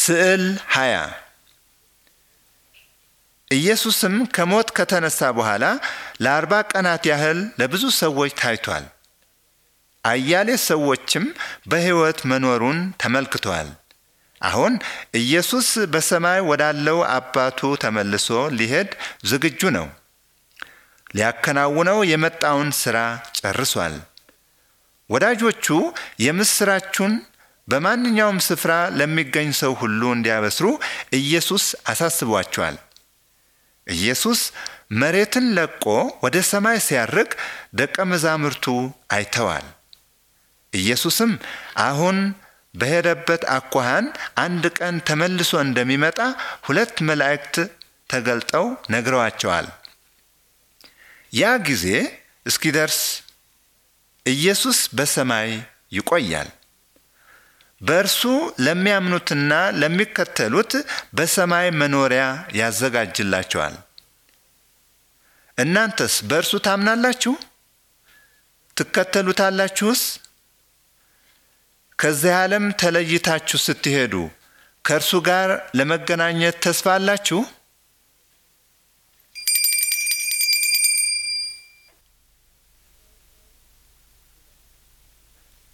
ስዕል 20 ኢየሱስም ከሞት ከተነሳ በኋላ ለአርባ ቀናት ያህል ለብዙ ሰዎች ታይቷል። አያሌ ሰዎችም በሕይወት መኖሩን ተመልክተዋል። አሁን ኢየሱስ በሰማይ ወዳለው አባቱ ተመልሶ ሊሄድ ዝግጁ ነው። ሊያከናውነው የመጣውን ሥራ ጨርሷል። ወዳጆቹ የምሥራቹን በማንኛውም ስፍራ ለሚገኝ ሰው ሁሉ እንዲያበስሩ ኢየሱስ አሳስቧቸዋል። ኢየሱስ መሬትን ለቆ ወደ ሰማይ ሲያርግ ደቀ መዛሙርቱ አይተዋል። ኢየሱስም አሁን በሄደበት አኳኋን አንድ ቀን ተመልሶ እንደሚመጣ ሁለት መላእክት ተገልጠው ነግረዋቸዋል። ያ ጊዜ እስኪደርስ ኢየሱስ በሰማይ ይቆያል። በእርሱ ለሚያምኑትና ለሚከተሉት በሰማይ መኖሪያ ያዘጋጅላቸዋል። እናንተስ በእርሱ ታምናላችሁ? ትከተሉታላችሁስ? ከዚህ ዓለም ተለይታችሁ ስትሄዱ ከእርሱ ጋር ለመገናኘት ተስፋ አላችሁ?